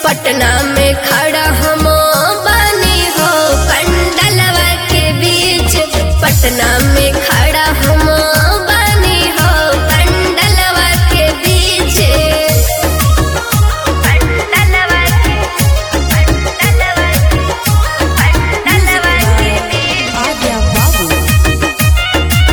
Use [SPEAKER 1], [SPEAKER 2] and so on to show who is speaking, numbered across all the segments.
[SPEAKER 1] पटना में खड़ा हम बानी हो पंडलवा के बीच पटना में खड़ा हम बानी हो पंडलवा के बीच पंडलवा के पंडलवा के पंडलवा के बीच
[SPEAKER 2] Adya Babu.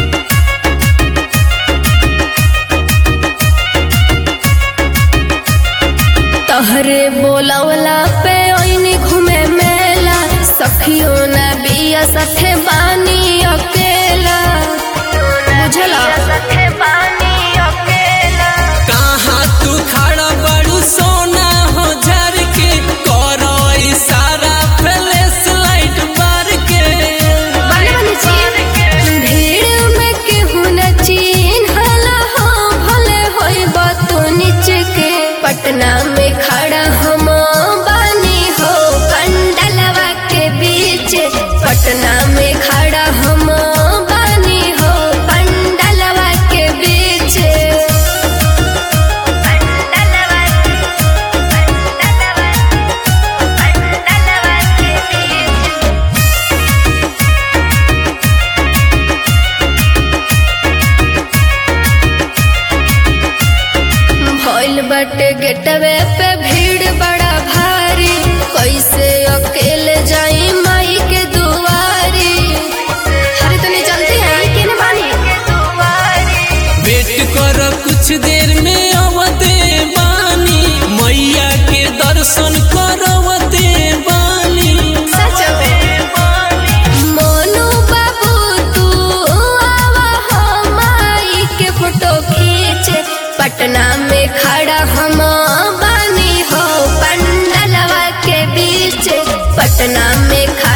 [SPEAKER 1] तहरे बोलवला पे ओइनी घूमे मेला सखियो ना बिया सखे बानी अकेला बुझला सखे बानी अकेला
[SPEAKER 3] कहाँ तू खड़ा बड़ू सोना हो झर के करो इशारा फ्लैश लाइट बार के
[SPEAKER 1] बने बने चीन भीड़ में केहू न चिन्हला हो भले होई बातो नीचे के पटना में खड़ा हम बानी हो कंडलवा के बीच पटना में खड़ा हम बानी हो पंडलवा के बीच पंडलवा के पंडलवा पंडलवा के बीच भइल बाटे गेटवे पे भीड़ बड़ा भारी कैसे अकेले जाई माई के दुआरी अरे तनी जल्दी आई के न बानी
[SPEAKER 3] वेट कर कुछ देर में अवते बानी मैया के दर्शन करवते बानी
[SPEAKER 1] सच में मोनू बाबू तू आवा हो माई के फोटो खींच पटना में खड़ा हम बानी हो पंडलवा के बीच पटना में खड़ा